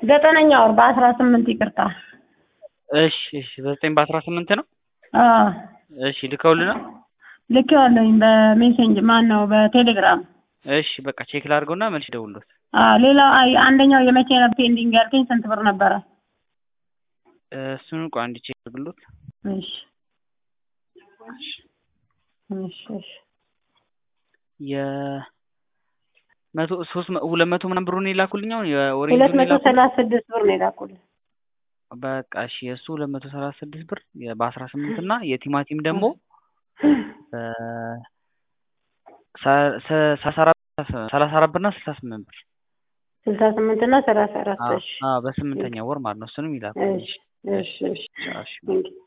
ዘጠነኛ ወር በአስራ ስምንት ይቅርታ። እሺ እሺ በዘጠኝ በአስራ ስምንት ነው። አዎ እሺ ልከውልናል። ልኬዋለሁኝ በሜሴንጅ ማን ነው በቴሌግራም። እሺ በቃ ቼክ ላድርገውና መልስ ደውሎት። አዎ ሌላው አይ አንደኛው የመቼ ነው ፔንዲንግ ያልከኝ ስንት ብር ነበረ? እሱን ቆይ አንድ ቼክ አድርግሎት። እሺ እሺ እሺ የመቶ ሶስት መ- ሁለት መቶ ምናምን ብሩን የላኩልኝ አሁን ሁለት የኦሬንጁን መቶ የላኩልኝ። ሰላሳ ስድስት ብር ነው የላኩልህ። በቃ እሺ የእሱ ሁለት መቶ ሰላሳ ስድስት ብር የ- በአስራ ስምንት እና የቲማቲም ደግሞ በ- ሰ- ሰ- ሰላሳ አራት ሰላሳ አራት ብር እና ስልሳ ስምንት ብር ስልሳ ስምንት እና ሰላሳ አራት አዎ እሺ አዎ በስምንተኛ ወር ማለት ነው። እሱንም ይላኩልኝ። እሺ እሺ እሺ እሺ ቴንኪው